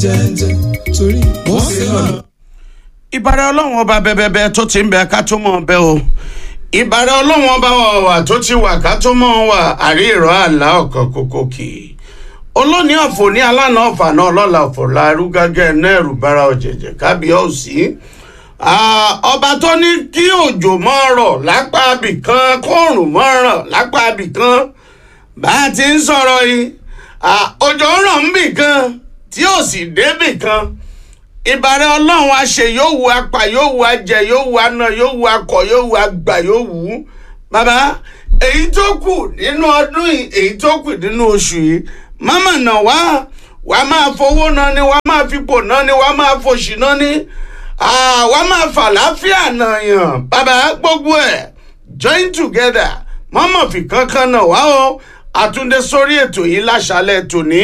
jẹ́jẹ́ torí wọ́n ṣe lọ́nà. ìbàrẹ̀ ọlọ́run ọba bẹ́bẹ́bẹ́ tó ti ń bẹ ká tó mọ̀ bẹ́ o ìbàrẹ̀ ọlọ́run ọba wà tó ti wà ká tó mọ̀ wà àrí ìrọ̀ àlá ọ̀kan kókó kì í olóní ọ̀fọ̀ ní alánà ọ̀fà náà lọ́la ọ̀fọ̀ láàrú gágẹ́ náírù bára ọ̀jẹ̀jẹ̀ kábíyọ̀sí ọba tó ní kí òjò mọ́ rọ̀ lápá abìkan kóòrùn mọ́ rọ̀ lápá abìkan bá a ti ń sọ̀rọ̀ yìí òjò ń rọ̀ ń bì kan tí ò sì débì kan ìbàrẹ̀ ọlọ́run àṣẹ yóò wu apá yóò wu ajẹ yóò wu aná yóò wu akọ yóò wu àgbà yóò wu bàbá èyí tó kù nínú ọdún yìí èyí tó kù nínú oṣù yìí mọ́mọ́ náà wá wà á máa fowó náà ni wà á máa fipò náà ni wà á máa fòṣì náà ni wà á máa fàlàáfíà náà yàn bàbá gbogbo ẹ̀ join together mọ́mọ́ fi kankan náà wá o àtúndé sórí ètò yìí láṣálẹ̀ tòní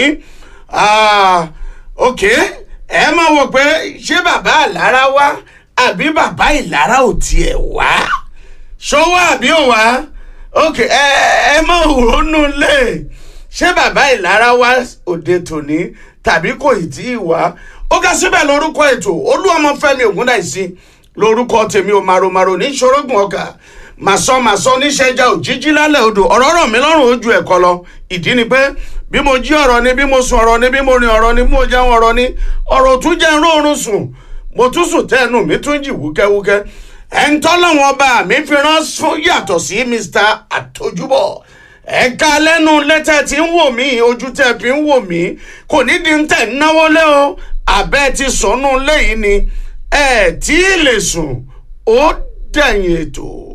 ok ẹ máa wò pé ṣé bàbá àlára wá àbí bàbá ìlara ò tiẹ̀ wá ṣọwọ́ àbí ò wá ok ẹ ẹ máa ronú lé ṣé bàbá ìlara wá òde tòní tàbí kò ì tí ì wá ó ká síbẹ̀ lórúkọ ètò olúọmọfẹ́mi ògúndáìsí lórúkọ tèmi ò màròmàrò ní ṣorógùn ọkà màsọ màsọ níṣẹjà òjíjí lálẹ́ odò ọ̀rọ̀ rọ̀ mí lọ́rùn ojú ẹ̀kọ́ lọ ìdí ni pé bí mo jí ọ̀rọ̀ ni bí mo sùn ọ̀rọ̀ ni bí mo rìn ọ̀rọ̀ ni bí mo jẹun ọ̀rọ̀ ni ọ̀rọ̀ tún jẹ́ róorun sùn mo tún sùn tẹ́ẹ̀nù mi tún jì wúkẹ́wúkẹ́ ẹ̀ ń tọ́lọ́wọ́n ọba mi fi rán fún yàtọ̀ sí mr àtọ́júbọ̀ ẹ̀ka lẹ́nu lẹ́tẹ̀ tí ń wò mí ojú tẹ̀ fi ń wò mí kò ní di ń tẹ̀ náwó lé o àbẹ́ ti sọnù lẹ́yìn ni ẹ̀ tí ì lè sùn ó dẹ̀yìn ètò.